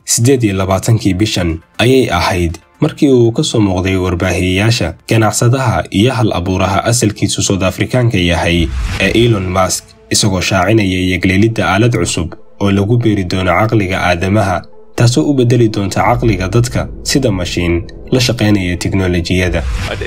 siddeed iyo labaatankii bishan ayay ahayd markii uu ka soo muuqday warbaahiyeyaasha ganacsadaha iyo hal abuuraha asalkiisu soud afrikaanka yahay ee elon mask isagoo shaacinaya yegleelidda aalad cusub oo lagu beeri doono caqliga aadamaha taasoo u beddeli doonta caqliga dadka sida mashiin la shaqaynaya tiknolojiyada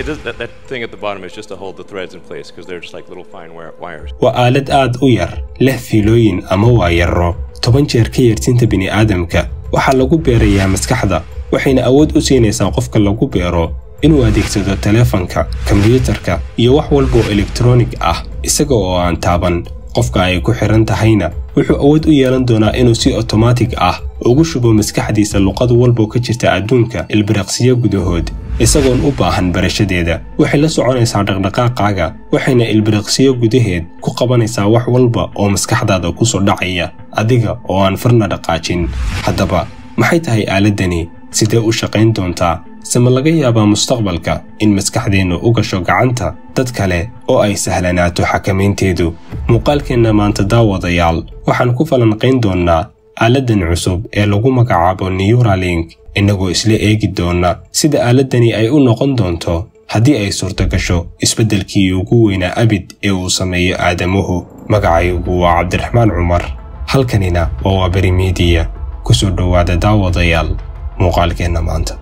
waa aalad aad u yar leh fiilooyin ama waayaro toban jeer ka yartinta bini'aadamka waxaa lagu beerayaa maskaxda waxayna awood u siinaysaa qofka lagu beero inuu adeegsado teleefanka kombyuutarka iyo wax walbaoo elektronig ah isaga oo aan taaban qofka ay ku xidhan tahayna wuxuu awood u yeelan doonaa inuu si otomaatig ah ugu shubo maskaxdiisa luqad walboo ka jirta adduunka ilbiriqsiyo gudahood isagoon u baahan barashadeeda waxay la soconaysaa dhaqdhaqaaqaaga waxayna ilbiriqsiyo gudaheed ku qabanaysaa wax walba oo maskaxdaada ku soo dhacaya adiga oo aan farna dhaqaajin haddaba maxay tahay aaladdani sidee u shaqayn doontaa sema laga yaabaa mustaqbalka in maskaxdeennu u gasho gacanta dad kale oo ay sahlanaato xakamaynteedu muuqaalkeenna maanta daawadayaal waxaan ku falanqayn doonnaa aaladdan cusub ee lagu magacaabo neuralink innagoo isla eegi doonna sida aaladdani ay u noqon doonto haddii ay suurto gasho isbeddelkii ugu weynaa abid ee uu sameeyo aadamuhu magacaygu waa cabdiraxmaan cumar halkanina waa waaberi miidiya ku soo dhowaada daawadayaal muuqaalkeenna maanta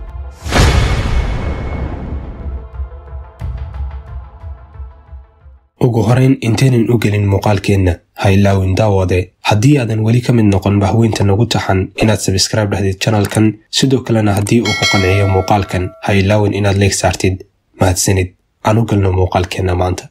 ugu horayn intaynan u gelin muuqaalkeenna ha ilaawin daawade haddii aadan weli ka mid noqon bahweynta nagu taxan inaad sabskraibe dhahdid janalkan sidoo kalena haddii uu ku qanciyo muuqaalkan ha ilaawin inaad leeg saartid mahadsanid aan u galno muuqaalkeenna maanta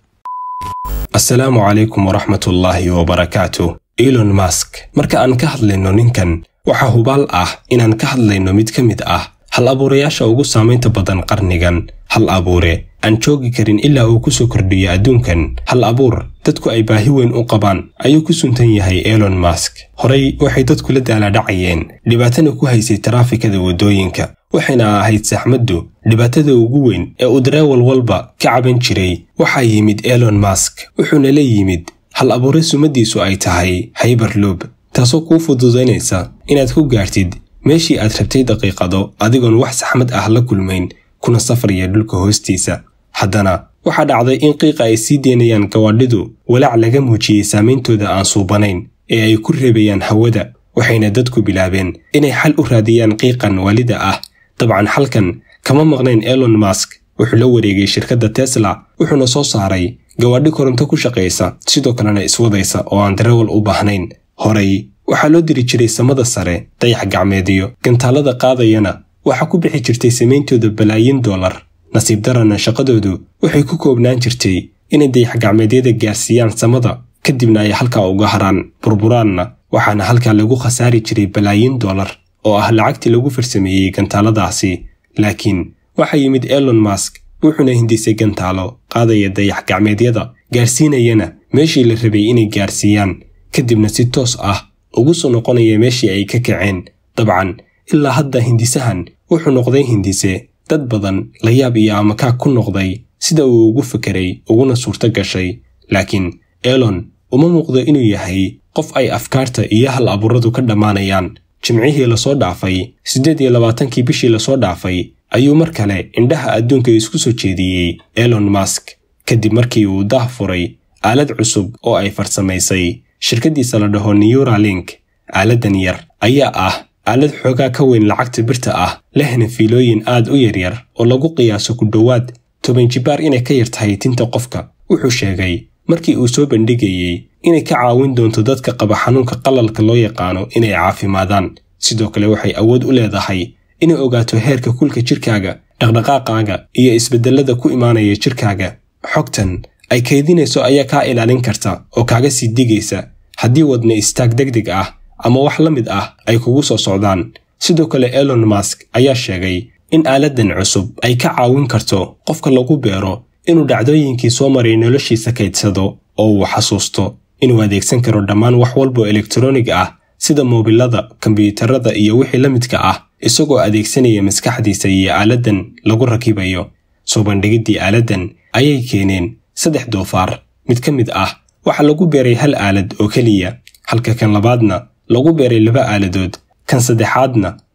assalaamu calaykum waraxmatullaahi wabarakaatu elon mask marka aan ka hadlayno ninkan waxaa hubaal ah inaan ka hadlayno mid ka mid ah hal abuurayaasha ugu saamaynta badan qarnigan hal abuure aan joogi karin ilaa uu ku soo kordhiyo adduunkan hal abuur dadku ay baahi weyn u qabaan ayuu ku suntan yahay elon mask horey waxay dadku la daalaadhacayeen dhibaatana ku haysay taraafikada waddooyinka waxayna ahayd saxmaddu dhibaatada ugu weyn ee uu dareewal walba ka caban jiray waxaa yimid elon mask wuxuuna la yimid hal abuure sumadiisu ay tahay hayberloob taasoo kuu fududaynaysa inaad ku gaartid meeshii aad rabtay daqiiqado adigoon wax saxmad ah la kulmayn kuna safraya dhulka hoostiisa haddana waxaa dhacday in qiiqa ay sii deynayaan gawaadhidu walaac laga muujiyey saameyntooda aan suubanayn ee ay ku reebayaan hawada waxayna dadku bilaabeen inay xal u raadiyaan qiiqan waalida ah dabcan xalkan kama maqnayn elon mask wuxuu la wareegay shirkadda tesla wuxuuna soo saaray gawaadhi koronto ku shaqaysa sidoo kalena iswadaysa oo aan darawal u baahnayn horey waxaa loo diri jiray samada sare dayax gacmeediyo gantaalada qaadayana waxaa ku bixi jirtay samayntooda balaayin dollar nasiib darana shaqadoodu waxay ku koobnaan jirtay inay dayax gacmeedyada gaarsiiyaan samada kadibna ay halkaa uga haraan burburaanna waxaana halkaa lagu khasaari jiray balaayin dollar oo ah lacagtii lagu farsameeyey gantaaladaasi laakiin waxaa yimid elon mask wuxuuna hindisay gantaalo qaadaya dayax gacmeedyada gaarsiinayana meeshii la rabay inay gaarsiiyaan kadibna si toos ah ugu soo noqonaya meeshii ay ka kaceen dabcan ilaa hadda hindisahan wuxuu noqday hindise dad badan la yaab iyo amakaag ku noqday sida uu ugu fekeray uguna suurto gashay laakiin elon uma muuqdo inuu yahay qof ay afkaarta iyo hal abuuradu ka dhammaanayaan jimcihii lasoo dhaafay siddeed iyo labaatankii bishii lasoo dhaafay ayuu mar kale indhaha adduunka isku soo jeediyey elon mask kadib markii uu daah furay aalad cusub oo ay farsamaysay shirkaddiisa la dhaho neuralink aaladdan yar ayaa ah aalad xoogaa ka weyn lacagta birta ah lehna fiilooyin aad u yaryar oo lagu qiyaaso ku dhowaad toban jibaar inay ka yar tahay tinta qofka wuxuu sheegay markii uu soo bandhigayey inay ka caawin doonto dadka qaba xanuunka qalalka loo yaqaano inay caafimaadaan sidoo kale waxay awood u leedahay inay ogaato heerka kulka jirkaaga dhaqdhaqaaqaaga iyo isbeddellada ku imaanaya jirkaaga xogtan ay kaydinayso ayaa kaa ilaalin karta oo kaaga sii digaysa haddii wadna istaag degdeg ah ama wax la mid ah ay kugu soo socdaan sidoo kale elon mask ayaa sheegay in aaladdan cusub ay ka caawin karto qofka lagu beero inuu dhacdooyinkii soo maray noloshiisa kaydsado oo uu xasuusto inuu adeegsan karo dhammaan wax walboo elektronig ah sida moobilada kombiyuutarada iyo wixii la midka ah isagoo adeegsanaya maskaxdiisa iyo aaladdan lagu rakibayo soo bandhigiddii aaladdan ayay keeneen saddex doofaar mid ka mid ah waxaa lagu beeray hal aalad oo keliya halka kan labaadna lagu beeray laba aaladood kan saddexaadna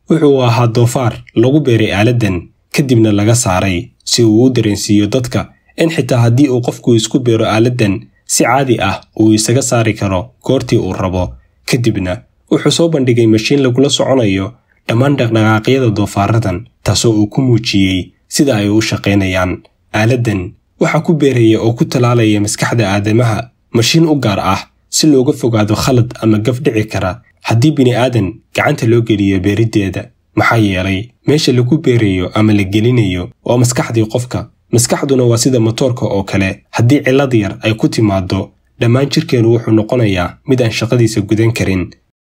wuxuu ahaa doofaar lagu beeray aaladdan kadibna laga saaray si uu u dareensiiyo dadka in xitaa haddii uu qofku isku beero aaladdan si caadi ah uu isaga saari karo goortii uu rabo kadibna wuxuu soo bandhigay mashiin lagula soconayo dhammaan dhaqdhaqaaqyada doofaaradan taasoo uu ku muujiyey sida ay u shaqaynayaan aaladdan waxaa ku beeraya oo ku talaalaya maskaxda aadamaha mashiin u gaar ah si looga fogaado khalad ama gaf dhici kara haddii bini'aadan gacanta loo geliyo beeriddeeda maxaa yeelay meesha lagu beerayo ama la gelinayo waa maskaxdii qofka maskaxduna waa sida matoorka oo kale haddii cillad yar ay ku timaaddo dhammaan jirkeennu wuxuu noqonayaa mid aan shaqadiisa gudan karin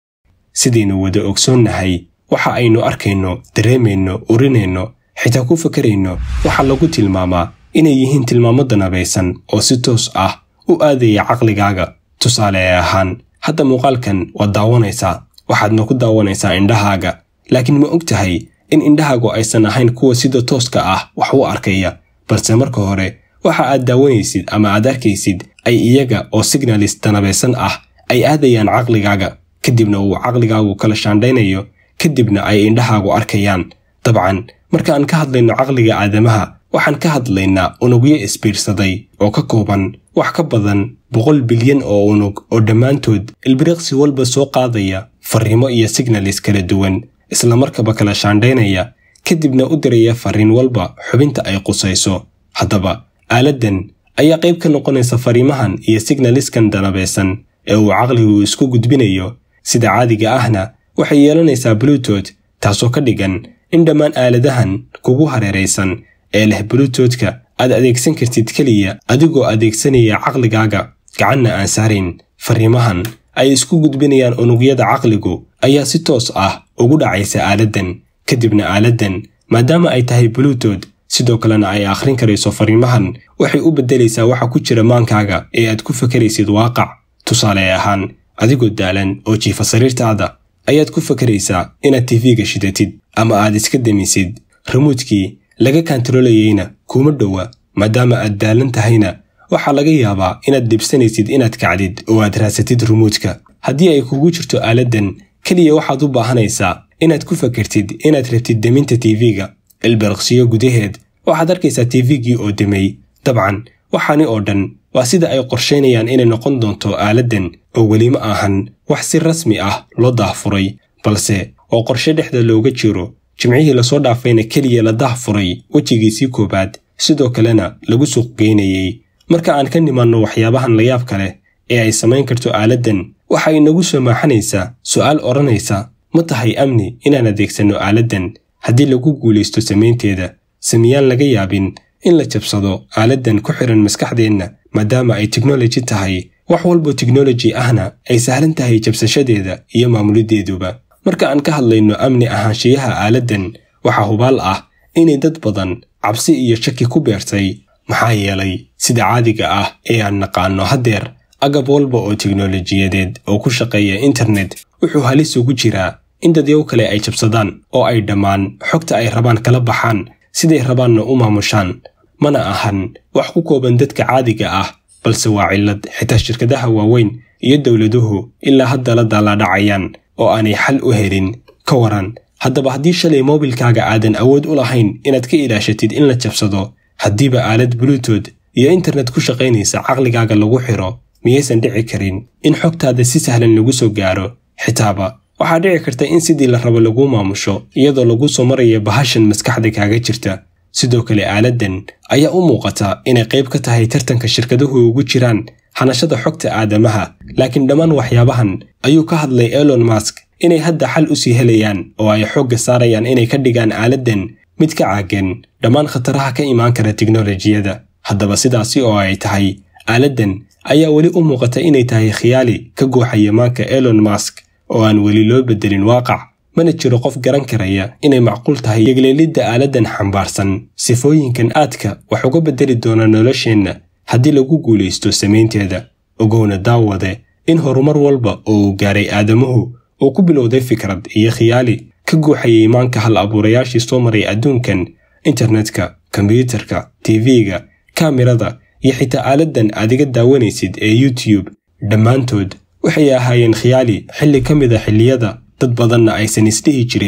sidaynu wada ogsoonnahay waxa aynu arkayno dareemayno urinayno xitaa ku fakarayno waxaa lagu tilmaamaa inay yihiin tilmaamo danabaysan oo si toos ah u aadaya caqligaaga tusaale ahaan hadda muuqaalkan waad daawanaysaa waxaadna ku daawanaysaa indhahaaga laakiin ma og tahay in indhahaagu aysan ahayn kuwa sida tooska ah wax u arkaya balse marka hore waxa aad daawanaysid ama aad arkaysid ay iyaga oo signalis danabaysan ah ay aadayaan caqligaaga kadibna uu caqligaagu kala shaandhaynayo kadibna ay indhahaagu arkayaan dabcan marka aan ka hadlayno caqliga aadamaha waxaan ka hadlaynaa unugyo isbiirsaday oo ka kooban wax ka badan boqol bilyan oo unug oo dhammaantood ilbiriqsi walba soo qaadaya farriimo iyo signalis kala duwan islamarkaba kala shaandhaynaya kadibna u diraya farriin walba xubinta ay qusayso haddaba aaladdan ayaa qayb ka noqonaysa fariimahan iyo signaliskan danabaysan ee uu caqligu isku gudbinayo sida caadiga ahna waxay yeelanaysaa bluetooth taasoo ka dhigan in dhammaan aaladahan kugu hareeraysan ee leh bluetoothka aad adeegsan kartid keliya adigoo adeegsanaya caqligaaga gacanna aan saarayn fariimahan ay isku gudbinayaan unugyada caqligu ayaa si toos ah ugu dhacaysa aaladdan kadibna aaladdan maadaama ay tahay bluetooth sidoo kalena ay akhrin karayso fariimahan waxay u beddelaysaa waxa ku jira maankaaga ee aad ku fakaraysid waaqac tusaale ahaan adigoo daalan oo jiifa sariirtaada ayaad ku fakaraysaa inaad tifiga shidatid ama aad iska damisid ramuudkii laga kantarolayeyna kuma dhowa maadaama aad daalan tahayna waxaa laga yaabaa inaad dhibsanaysid inaad kacdid oo aad raasatid rumuudka haddii ay kugu jirto aaladdan keliya waxaad u baahanaysaa inaad ku fakartid inaad rabtid deminta tiifiga ilbiriqsiyo gudaheed waxaad arkaysaa tiifigii oo demay dabcan waxaani oo dhan waa sida ay qorshaynayaan inay noqon doonto aaladdan oo weli ma ahan wax si rasmi ah loo daahfuray balse oo qorshe dhexda looga jiro jimcihii lasoo dhaafayna keliya la daahfuray wejigiisii koowaad sidoo kalena lagu suuqgeynayey marka aan ka nimaanno waxyaabahan layaabka leh ee ay samayn karto aaladdan waxa inagu soo maaxanaysaa su'aal odhanaysa ma tahay amni inaan adeegsanno aaladdan haddii lagu guulaysto samaynteeda samiyaan laga yaabin in la jabsado aaladdan ku xihan maskaxdeenna maadaama ay teknoloji tahay wax walbo teknoloji ahna ay sahlan tahay jabsashadeeda iyo maamuliddeeduba marka aan ka hadlayno amni ahaanshiyaha aaladdan waxaa hubaal ah inay dad badan cabsi iyo shaki ku beertay maxaa yeelay sida caadiga ah ee aan naqaanno haddeer agab walba oo teknolojiyadeed oo ku shaqeeya internet wuxuu halis ugu jiraa in dadyow kale ay jabsadaan oo ay dhammaan xogta ay rabaan kala baxaan siday rabaanna u maamushaan mana ahan wax ku kooban dadka caadiga ah balse waa cillad xitaa shirkadaha waaweyn iyo dowladuhu ilaa hadda la daalaadhacayaan oo aanay xal u helin ka waran haddaba haddii shalay moobilkaaga aadan awood u lahayn inaad ka ilaashatid in la jabsado haddiiba aalad bluetooth iyo internet ku shaqaynaysa caqligaaga lagu xiro miyaysan dhici karin in xogtaada si sahlan lagu soo gaaro xitaaba waxaa dhici karta in sidii la rabo laguu maamusho iyadoo lagu soo maraya bahashan maskaxda kaaga jirta sidoo kale aaladdan ayaa u muuqata inay qayb ka tahay tartanka shirkaduhu ugu jiraan hanashada xogta aadamaha laakiin dhammaan waxyaabahan ayuu ka hadlay elon mask inay hadda xal u sii helayaan oo ay xoogga saarayaan inay ka dhigaan aaladdan mid ka caagan dhammaan khataraha ka imaan kara teknolojiyada haddaba sidaasi oo ay tahay aaladdan ayaa weli u muuqata inay tahay khiyaali ka gooxaya maanka elon mask oo aan weli loo beddelin waaqac mana jiro qof garan karaya inay macquul tahay yegleelidda aaladdan xambaarsan sifooyinkan aadka wax uga beddeli doona nolosheenna haddii lagu guulaysto samaynteeda ogowna daawade in horumar walba oo uu gaaray aadamuhu uu ku bilowday fikrad iyo khiyaali ka guuxayay maanka hal abuurayaashii soo maray adduunkan internetka kombyuutarka tv-ga kaamirada iyo xitaa aaladdan aadiga daawanaysid ee youtube dhammaantood waxay ahaayeen khiyaali xilli ka mid a xilliyada dad badanna aysan isdhihi jirin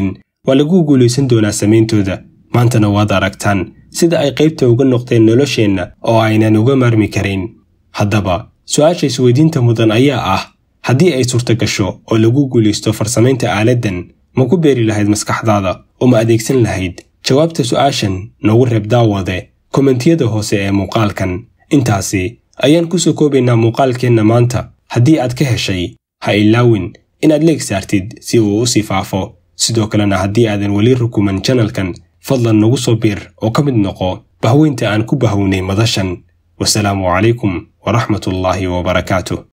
waa lagu guulaysan doonaa samayntooda maantana waad aragtaan sida ay qaybta uga noqdeen nolosheenna oo aynan uga maarmi karin haddaba su-aasha isweydiinta mudan ayaa ah haddii ay suurto gasho oo lagu guulaysto farsamaynta aaladdan ma ku beeri lahayd maskaxdaada oo ma adeegsan lahayd jawaabta su'aashan noogu reeb daawade kommentiyada hoose ee muuqaalkan intaasi ayaan ku soo koobaynaa muuqaalkeenna maanta haddii aad ka heshay ha ilaawin inaad leeg saartid si uu u sii faafo sidoo kalena haddii aadan weli rukuman janalkan fadlan nagu soo biir oo ka mid noqo bahweynta aan ku bahownay madashan wasalaamu calaykum waraxmatullaahi wabarakaatuh